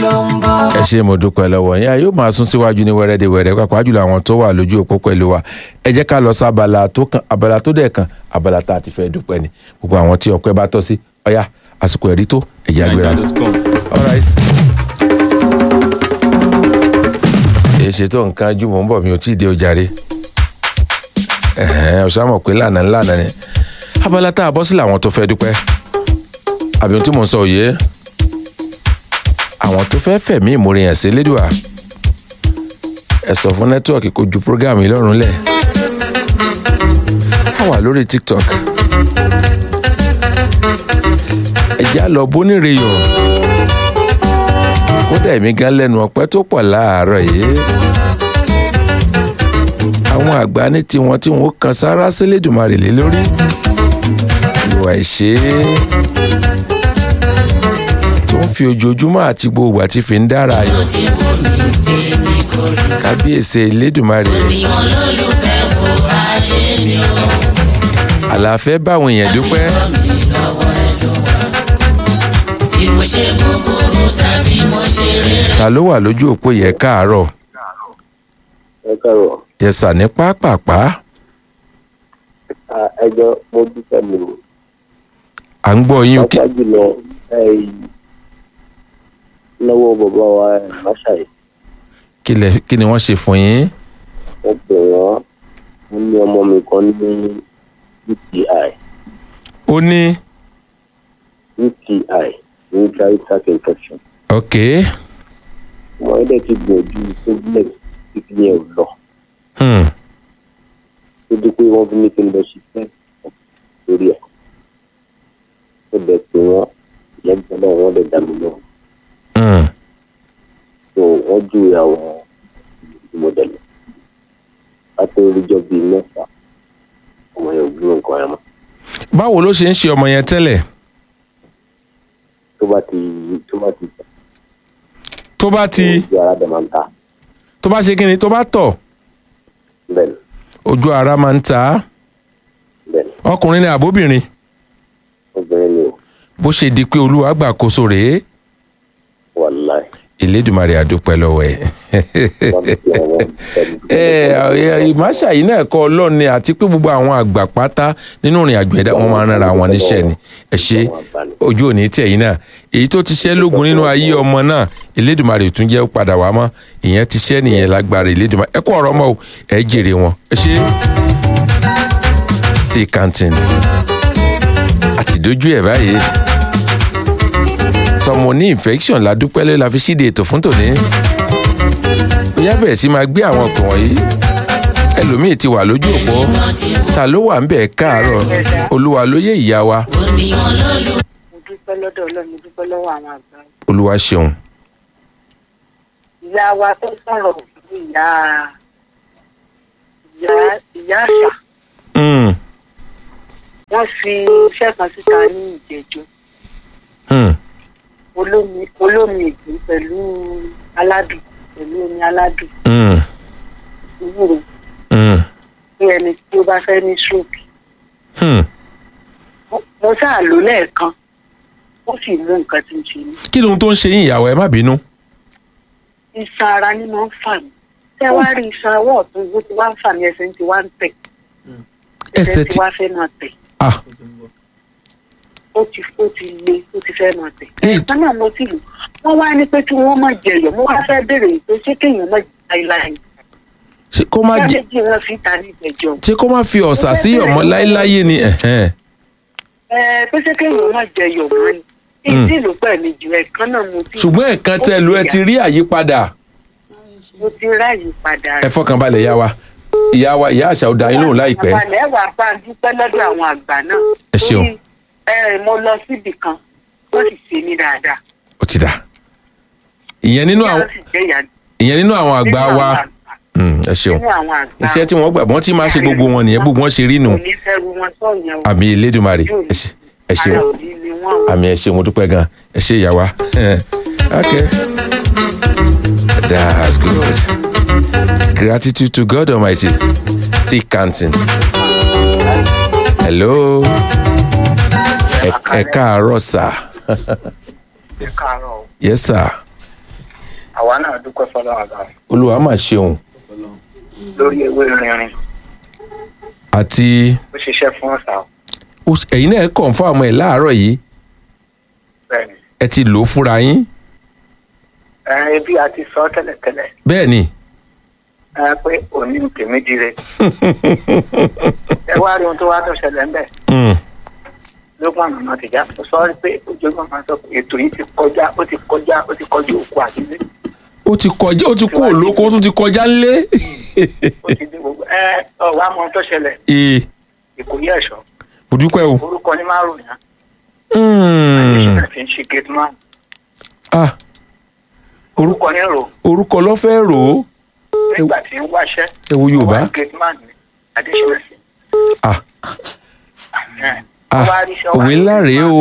ló ń bọ̀. ẹ ṣe mo dúpẹ́ lọ́wọ́ yín a yóò máa sún síwájú ní wẹ́rẹ́dẹ̀wẹ́rẹ́ pàápàá jùlọ àwọn tó wà lójú òpó pẹ̀lú wa ẹ jẹ́ ká lọ sí abala tó kan abala tó dẹ̀ kan abala tá a ti fẹ́ dúpẹ́ ni gbogbo àwọn tí ọpẹ́ bá tọ́ sí ọ̀yá àsìkò ẹ̀rí tó ẹ̀jẹ̀ àgbéra. All right. èsì tó nǹkan jù mọ́ ń bọ̀ mi ò tí ì dé ojàre ọ̀sán mọ̀ pé lànà ńlànà ni abala tá a bọ́ sílẹ̀ àwọn tó fẹ́ dúpẹ́ àbí ohun tí mò ń sọ òye àwọn tó fẹ́ fẹ̀mí ìmoore yẹn sí lédùá ẹ sọ fún nẹ́tíwọ̀kì kó ju prógáàmù yìí lọ́rùn lẹ̀ a wà lórí tiktok ẹ já lọ bóníire yọ kódà èmi gan lẹ́nu ọpẹ́ tó pọ̀ láàárọ̀ yìí àwọn àgbà ní tiwọn tí wọn ó kan sára sílédùmarè lé lórí ìwà ìṣe tó ń fi ojoojúmọ́ àti gbogbo àti fi ń dára ayọ̀ tí mo ní tèmi kò rí. kábíyèsí elédùmarè ènìyàn lólùfẹ́ wo ayé mi o. àlàáfẹ́ báwọn èèyàn dúpẹ́ mi lọ́wọ́ ẹ ló wà. bí mo ṣe búburú tàbí mo ṣe rere. ta ló wà lójú òpó yẹ káàárọ̀ ẹ káàárọ̀ yẹsà ní pápápá À, ẹjọ́ mo dúpẹ́ mi o à ń gbọ́ yín kí pàápàá jùlọ ẹ, lọ́wọ́ bàbá wa ẹ̀, máṣáì kí lẹ- kí ni wọ́n ṣe fún yín wọ́n pè wọ́n mo ní ọmọ mi kan ní uti ó ní uti urinary tract infection ok ọmọ yẹn dẹ̀ ti gbìyànjú tablet títí yẹn ò lọ hmm. tó dé pé wọ́n fi ní kí n lọ ṣiṣẹ́ lórí ẹ̀ ó dẹ̀ pé wọ́n ìyẹn gbọ́dọ̀ wọ́n dẹ̀ dá mi lọ́wọ́ Hmm. so wọ́n júwe àwọn ìmọ̀dẹ̀lẹ̀ láti oríjọ́ bíi mẹ́fà ọmọ yẹn ò gbúrò nǹkan ẹ̀ mọ́ báwo ló ṣe ń ṣe ọmọ yẹn tẹ́lẹ̀ tó bá ti tó bá ti tẹ̀ tó bá ti ojú ara dẹ̀ máa ń ta tó bá ṣe kí ni tó bá tọ̀ bẹ́ẹ̀ ni ojú ara máa ń ta á bẹ́ẹ̀ ni ọkùnrin ni àbóbìnrin obìnrin ni o bó ṣe di pé olúwa gbàkóso rèé wàláì ìlédùmarè àdúpẹ́ lọ́wọ́ ẹ̀. wọ́n ti fi àwọn ẹ ìmáṣà yìí náà kọ́ ọlọ́ọ̀ni àti pé gbogbo àwọn àgbà pátá nínú ìrìn àjò ẹ̀dá wọn máa ń rán wọn níṣẹ́ ni ẹ ṣe ojú òní tẹ̀ yìí náà èyí tó ti ṣẹ́ lógun nínú ayé ọmọ náà ìlédùmarè tún jẹ́ ó padà wá mọ́ ìyẹn ti ṣẹ́ nìyẹn lágbára ìlédùmarè ẹ kú ọ̀rọ̀ mọ́ o ẹ jèrè wọn ẹ ṣe stay canteen àti dojú ẹ̀ báyìí sọmọ ní infection ládùúpẹ́ lé la fi ṣíde ètò fún tòní ó yá bẹ̀rẹ̀ sí máa gbé àwọn ọkàn wọ̀nyí ẹlòmíì ti wà lójú òpó ta ló wà ń bẹ̀ káàárọ̀ olúwa ló yé ìyá wa ènìyàn lólùfẹ́. mo dúpẹ́ lọ́dọ̀ ọlọ́run mo dúpẹ́ lọ́wọ́ àwọn àgbà olúwa ṣeun ìyá wa tó sọ̀rọ̀ ní ìyá ìyá ìyá àṣà Mm, wọ́n fi iṣẹ́ kan síta ní ìjẹ́jọ́ mm, olómi olómi ègbé pẹ̀lú aládùn pẹ̀lú omi aládùn mm, ewúro mm, bí ẹni tí ó bá fẹ́ ní stroke mm. Mo- mo sáà lò lẹ́ẹ̀kan ó sì mú nǹkan tí ń ṣe mí kí lóhun tó ń ṣe yín ìyàwó ẹ má bínú iṣan ara ni mo ń fà mí tẹ́ wá rí iṣan ọwọ́ ọ̀tún bó ti wá ń fà mí ẹsẹ̀ ń ti wá ń tẹ̀ Ẹsẹ̀ ti ti- wá fẹ́ máa tẹ̀ ah ó ti ó ti le ó ti fẹ́ máa tẹ̀. Èyí- ẹ̀ẹ̀kan náà mo ti lò wọ́n wá ní pé kí wọ́n má jẹyọ̀ mo wá fẹ́ béèrè pé ṣé kéèyàn má jẹ láéláé. ṣé kó má jẹ méjì wọn fi ta ní ìgbẹ́jọ́. ṣé kó má fi ọ̀sà sí ọmọ láéláyé ni ẹ̀hẹ́n. ẹ pé ṣé kéèyàn má jẹyọ̀ mọ́ ni. Mm. ìdí ìlú pẹ̀lú jù ẹ̀ẹ̀kan náà mo ti. ṣùgbọ́n ẹ̀kan tẹ́ lu ẹ ti rí àyípadà mo ti ráàyè padà ẹ fọkàn balẹ̀ ìyá wa ìyá wa ìyá àṣà ọ̀dà yín lóhùn láìpẹ́ àbálẹ̀ ẹ̀ wà bá a dúpẹ́ lọ́dọ̀ àwọn àgbà náà. Ẹ ṣeun. Torí, ẹ mo lọ síbì kan wọ́n sì ṣe mí dáadáa. ó ti dà ìyẹn nínú àwọn wọ́n sì jẹ́ ìyá ìyẹn nínú àwọn àgbà nínú wa àwọn àgbà. Mm, ẹ ṣeun nínú àwọn àgbà. iṣẹ́ tí wọ́n gbà wọ́n ti máa ṣe gbogbo wọn nìyẹn gbogbo wọn ṣe rí nù kò ní fẹ́ ru wọn sọ̀yẹn o. àmì elédùnmarè ẹ ṣe- ẹ ṣeun ara òní ni wọ́n o. àmì ẹ ṣeun mo dúpẹ́ gan ẹ ṣe ìyá wa ok that's good gratitude to God Almighty still counting hello ẹ ẹ káàárọ̀ sà ẹ káàárọ̀ o. yes sir àwa náà dúpẹ́ fọlọ́run àgbà olúwa mà ṣeun lórí ewé rinrin àti ó ṣiṣẹ́ fún ọ̀sà o. ó- ẹ̀yin náà kọ̀ǹfàmù ẹ̀ láàárọ̀ yìí bẹ́ẹ̀ni ẹ ti lò ó fúnra yín ẹ bí a ti sọ tẹ́lẹ̀tẹ́lẹ̀ bẹ́ẹ̀ ni ẹ pé òní ń tèmi dire ẹ wá rí ohun tó wá tó ṣẹlẹ̀ ń bẹ̀ Mm, lókun àmọ́ ti já mo sọ pé ojoojúmọ́ máa sọ pé ètò yìí ti kọjá ó ti kọjá ó ti kọjá òkú àdílé ó ti kọjá ó ti kú òlóko ó tún ti kọjá ńlé ó ti di gbogbo ẹ ọ̀wá mọ ohun tó ṣẹlẹ̀ ee ìkòyí ẹ̀ṣọ́ mo dúpẹ́ o orúkọ ní márùn-ún yẹn Mm, àti ṣe gate man ah orúkọ ní rò orúkọ ló fẹ́ rò ó nígbà tí ń wáṣẹ́ ẹ wo yorùbá ọwọ́ gate man ní adéṣẹ́wẹ̀ sí. ah ẹ̀, ah ọwọ́ àríṣẹ́ òwe ńlá rèé o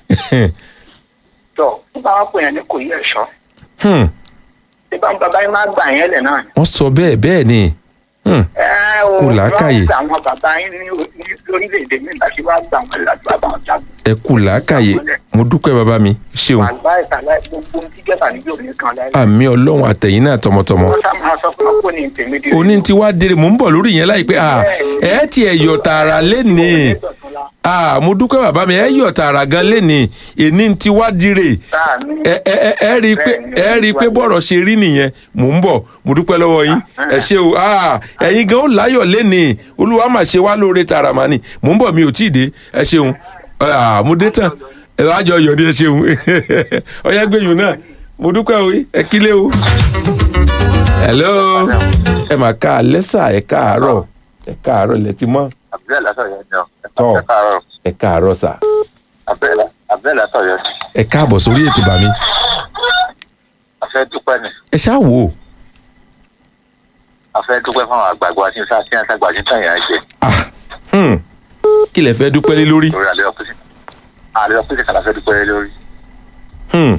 tọ̀ nígbà wọn pè yẹn ní kòyí ẹ̀ṣọ́ Hmm, tí bá ń bàbá yín máa gbà yẹn lẹ̀ náà ni. wọ́n sọ bẹ́ẹ̀ bẹ́ẹ̀ ni Hmm, ẹ o Kò làákàyè. wọ́n gbà àwọn bàbá yín ní ní lórílẹ̀‐èdè mi láti wá gbà wọn láti wá bá wọn jagun. ẹ kú làákàyè mo dúpẹ́ bàbá mi ṣeun wàhálà ìsàlẹ̀ gbogbo ohun tí jẹ́bà níbi òní kan láyé. àmì ọlọ́run àtẹ̀yìn náà tọmọtọmọ wọ́n sá máa sọ pé wọ́n kò ní tèmi dé. oní tí wàá dèrè mò ń bọ̀ lórí yẹn láìpẹ́ ah ẹ tiẹ̀ yọ̀ tààrà lénìí ah mo dúpẹ́ bàbá mi ẹ yọ̀ tààrà gan lénìí èní tí wàá dìrè ẹ ẹ ẹ ẹ rí i pé ẹ rí i pé bọ̀rọ̀ ṣe rí nìyẹn mò ń bọ̀ mo dúpẹ́ lọ́wọ́ yín ẹ ṣe o ah ẹ̀yin gan ó láyọ̀ lénìí olúwa mà ṣe wá lóore tààrà mà ní mò ń bọ̀ mi ò tí ì dé ẹ ṣeun ah mo dé tán ẹ lájọ yọ̀ ní ẹ ṣeun ọyá gbẹ̀yìn náà mo dúpẹ́ o ẹ kílé o hello ẹ mà ká alẹ́ sà ẹ káàárọ̀ ẹ káàárọ̀ ilẹ̀ ti mọ́ abdul lasọ yẹn ni ọ Tọ́. ẹ káàárọ̀ ẹ káàárọ̀ sà abdul lasọ yẹn ẹ káàbọ̀ sórí ètò bàmí afẹ dúpẹ́ ni ẹ ṣáà wò ó afẹ dúpẹ́ fún àwọn àgbààgbà tí ń sá sí àtàgbà tí ń tàn yẹn jẹ ah hmm. kí lẹ fẹ́ dúpẹ́ lé lórí lórí alẹ́ ọkùnrin alẹ́ ọkùnrin kan afẹ dúpẹ́ lórí hmm.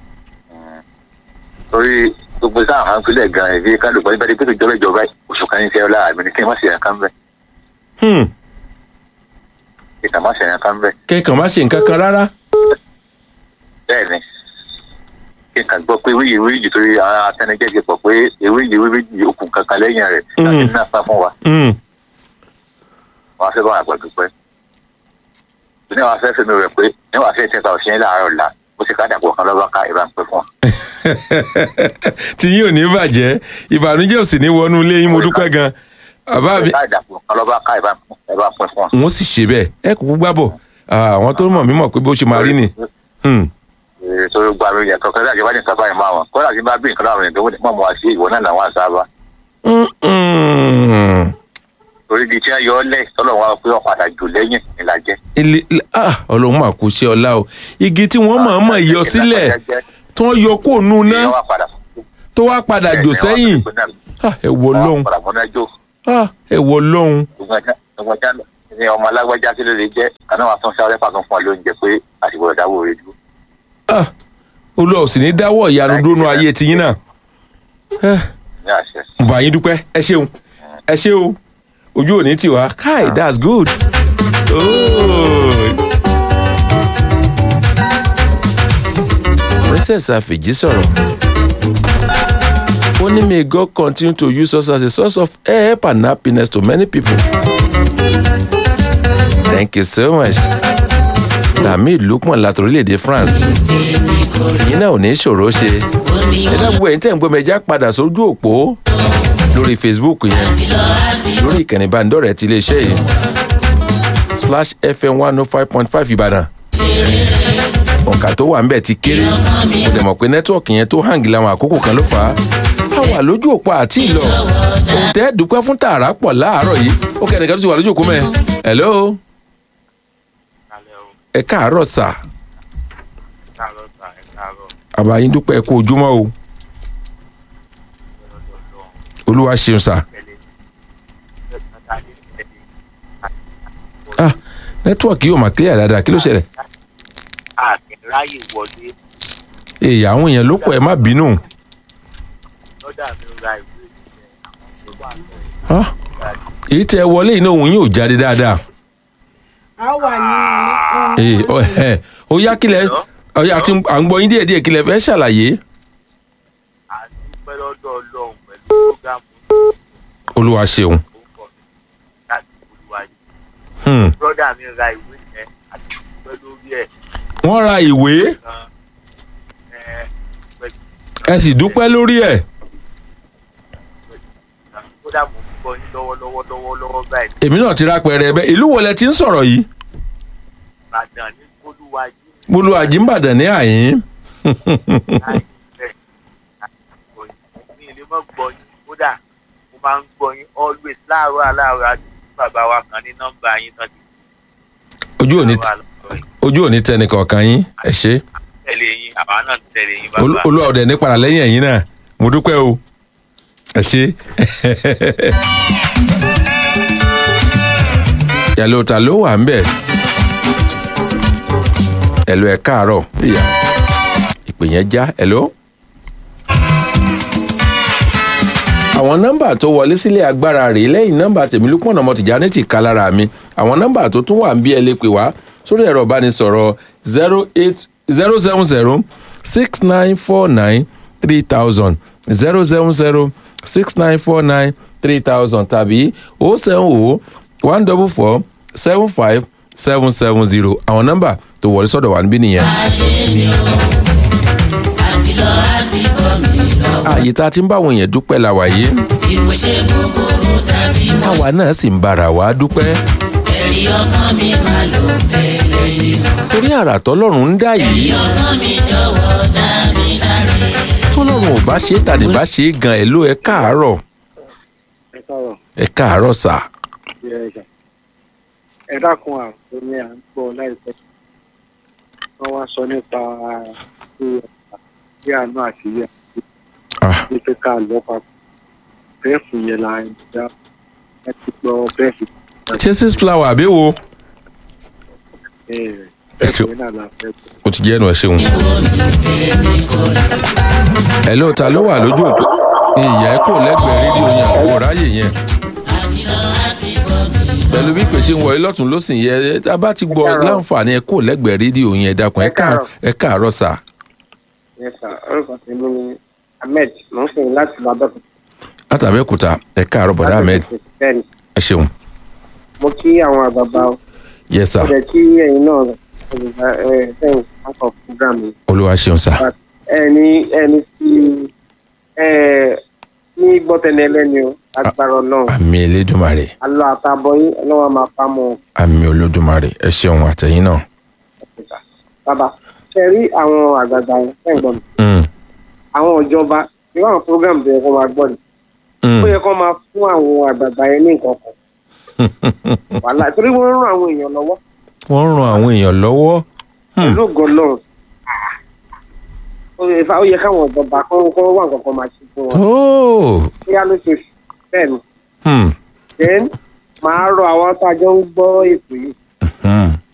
lórí gbogbo sáà máa ń pilẹ̀ gan ìdí kálukọ níbẹ̀ dípẹ́ ìjọba ìjọba oṣù kan ní sẹ́yọ́ láàmì ní kí n má ṣe yẹn kan bẹ́ẹ̀ Hmm. kí n má ṣe yẹn kan bẹ́ẹ̀ kẹ́kàn má ṣe nǹkan kan rárá bẹ́ẹ̀ ni kí n kàn gbọ́ pé wíyì wíyì torí àwọn atẹnijẹ́ ti pọ̀ pé ewéyì wíyì okùn kankan lẹ́yìn rẹ̀ láti ní àpá fún wa Hmm. wọn á fẹ́ bá wọn àgbà dúpẹ́ ní wọn fẹ́ fẹ́mi rẹ̀ pé ní wọn fẹ́ tẹ́ta òṣìṣẹ́ láàárọ̀ la bó ti ká dàpọ̀ kan lọ́ba ká ìbá ń pẹ́ fún wa. tí yín ò ní bàjẹ́ ìbànújẹ́ ò sì ní wọnú ilé yín mo dúpẹ́ gan bàbá mi ká dàpọ̀ kan lọ́ba ká ìbá ń pẹ́ fún wa. wọ́n sì ṣe bẹ́ẹ̀ ẹ kúkú gbábọ̀ Ah, àwọn tó mọ̀ mí mọ̀ pé bó ṣe máa rí ni Hmm. torí gba mi yàtọ̀ kẹ́lá ìjọba ní sábà ìmọ̀ àwọn kọ́lá tí bá bí nǹkan láwọn ènìyàn tó mọ̀ mọ́ wá sí ìwọ náà làwọn àṣàbà Hmm, hmm. torí di tí wọ́n yọ ọ́ lẹ̀ tọ́lọ̀ wọn pé wọ́n padà jù lẹ́yìn ìlàjẹ́. ilé ah ọlọ́run mà kú ṣe ọlá o igi tí wọ́n mọ̀ mọ̀ yọ sílẹ̀ tí wọ́n yọ kó nu ná ìyẹn wà padà tó wá padà jò sẹ́yìn Ah, ẹ wọ lọ́hùn padà mọ́ná jò Ah, ẹ wọ lọ́hùn gbogbo ní ọmọ alágbájá kí ló lè jẹ́ kaná wa tún sáré pàtó fún wa lóúnjẹ pé àsìkò ìdáwó rẹ dúró. Ah, olúwa ò sì ní dáwọ́ ìyanu dúró nu ayé tiyín náà Eh, ní àṣẹ. mo bá yín dúpẹ́ ẹ ṣeun ẹ ṣe o ojú ò ní tiwa kai that's good. Oh. princess afeji sọ̀rọ̀ ó ní may God continue to use us as a source of help and happiness to many people. thank you so much. Tamil Lukman láti orílẹ̀-èdè France yín náà ò ní ṣòro ṣe ẹ dábò ẹ̀yin tẹ̀ ń gbọ́ mẹ́jà padà sójú òpó lórí Facebook yẹn lórí ìkànnì ìbánidọ́rẹ̀ẹ́ ti iléeṣẹ́ yìí Splash FM one oh five point five Ìbàdàn ọ̀kà tó wà ńbẹ̀ ti kéré mo dẹ̀ mọ̀ pé nẹ́tíwọ̀kì yẹn tó hàǹgì láwọn àkókò kan ló fà á a wà lójú òpó àti ìlọ òun tẹ́ dúpẹ́ fún tààrà pọ̀ láàárọ̀ yìí ó kẹ́ ẹnìkan tó ti wà lójú òpó mẹ́ hello ẹ káàárọ̀ sà àbáyín dúpẹ́ ẹ kú ojúmọ́ o olúwa ṣeun sà ah nẹ́tíwọ̀kì yóò máa clear dáadáa kí ló ṣẹlẹ̀ ráyè wọlé èyí àwọn èèyàn ló pọ̀ ẹ má bínú lọ́dà mi ra ìwé ìṣẹ́ àwọn tó wà lọ́wọ́ Ah, èyí tẹ wọlé iná òun yóò jáde dáadáa a wà ní ee ọ ẹ ó yá kílẹ̀ ọyá àti à ń gbọ́ yín díẹ̀ díẹ̀ kílẹ̀ fẹ́ ṣàlàyé àti olúwa ṣeun orúkọ mi láti olúwa yìí Hmm. brọ́dà mi ra ìwé yẹn àti ìpẹ́ lórí ẹ̀ wọ́n ra ìwé gan ẹ̀ pẹ̀lú ẹ sì dúpẹ́ lórí ẹ̀ kódà mo ń gbọ́ yín lọ́wọ́lọ́wọ́ lọ́wọ́lọ́wọ́ báyìí èmi náà ti rápẹrẹ ẹbẹ ìlú wo lẹ ti ń sọ̀rọ̀ yìí ìbàdàn ní olúwa yìí bólú àjìmbàdàn ní àyín láì bẹ́ẹ̀ àgbọ̀ yín mi ì lè mọ̀ gbọ́ yín kódà mo máa ń gbọ́ yín always láàárọ̀ aláàárọ̀ àti bàbá wa kan ní nọ́mbà yín tán ti ojú òní wà lọ́wọ́ yìí ojú òní tẹnì kọ̀ọ̀kan yín ẹ ṣe tẹ̀lé yín àwa náà ń tẹ̀lé yín Olú- bàbá olúwa ọ̀dẹ̀ ní padà lẹ́yìn ẹ̀yìn náà mo dúpẹ́ o ẹ ṣe. ẹ̀lò ta ló wà ń bẹ̀ ẹ̀lò ẹ̀ káàárọ̀ ìyá ìpè yẹn já ẹ̀lò. àwọn nọ́mbà tó wọlé sílé agbára rèé lẹ́yìn nọ́mbà tèmílùpọ̀nà mọ́tìjà ní ti ká lára mi àwọn nọ́mbà tó tún wà ń bí ẹ lè pè wá sórí ẹ̀rọ ìbánisọ̀rọ̀ zero eight zero seven zero six nine four nine three thousand zero seven zero six nine four nine three thousand tàbí o seven o one double four seven five seven seven zero àwọn nọ́mbà tó wọlé sọ́dọ̀ wà níbí nìyẹn. àti lọ àti bọ̀ mí lọ. ààyè tá a ti ń bá àwọn èèyàn dúpẹ́ la wà yìí bí mo ṣe búburú tàbí mo àwa náà sì ń bára wa dúpẹ́ ẹ̀rí ọkàn mi máa lò fẹ́ lẹ́yìn. torí àrà tọ́lọ́run ń dá yìí ọkàn mi jọ̀wọ́ dá mi láre. tọ́lọ́run ò bá ṣe é tàbí bá ṣe é gan ẹ̀ ló ẹ káàárọ̀ ẹ sọ̀rọ̀ ẹ káàárọ̀ sà bí ẹ ṣe. ẹ dákun àpò ní à ń gbọ́ láìpẹ́ wọ́n wá sọ nípa bí àánú àti ìyá Ah, ní pé ká lọ papọ̀ bẹ́ẹ̀fù yẹn la ń dá ẹ ti gbọ́ bẹ́ẹ̀fù ṣé six flower àbí wo bẹ́ẹ̀ Ẹ ṣe- bẹ́ẹ̀fù yẹn náà la fẹ́ gbọ́. o ti jẹ́ ẹnu ẹ ṣeun. ẹ ló ta ló wà lójú òpó ìyá ẹ kò lẹ́gbẹ̀ẹ́ rédíò yẹn àwọn ráyè yẹn àti lọ àti bọ̀ mí lọ. pẹ̀lú bí pèsè ń wọlé lọ́tún lọ́sìn yẹn tá a bá ti gbọ́ káàárọ̀. láǹfààní ẹ kò lẹ́gbẹ̀ẹ́ rédíò yẹn ẹ dákun ẹ Ẹ káàárọ̀. káà- ẹ káàárọ̀ sà Yes, sir. orúkọ tèmi ni ahmed mo ń sìn láti lọ́dọ̀kùn. látàbẹ́kúta ẹ káàárọ̀ bọ̀dá ahmed bẹ́ẹ̀ni ẹ ṣeun mo kí àwọn àgbààgbà o yẹ sà ó jẹ́ kí ẹ̀yin náà olùgbà ẹ̀ sẹ́yìn akọ̀ program yìí. olúwa ṣeun sà ẹni ẹni tí ẹ ní gbọ́tẹ̀lẹ̀ ẹlẹ́ni o agbára ọlọ́run àmì elédùnmarè alọ́ àtàbọ̀ yín ọlọ́run máa pa mọ́ àmì olódùmarè ẹ ṣeun àtẹ̀yìn náà. ọ̀pẹ̀ta. bàbá ṣe rí àwọn àgbààgbà yẹn fẹ́ gbọ́n mi Mm, àwọn ìjọba irú àwọn program bẹ̀rẹ̀ kó máa gbọ́ ni mm. ó yẹ kó máa fún àwọn àgbààgbà yẹn ní nǹkan kan wàhálà torí wọ́n ń ràn àwọn èèyàn lọ́wọ́ wọ́n ń ran àwọn èèyàn lọ́wọ́ Hmm. pẹ̀lú ògo Ọlọ́run ó yẹ ó yẹ káwọn ìjọba kọ́ kọ́ wà nǹkan kan máa ṣe fún wọn Oh, bóyá lóṣooṣù bẹ́ẹ̀ ni hmm, then màá rọ àwọn tá a jọ ń gbọ́ ètò yìí hmm.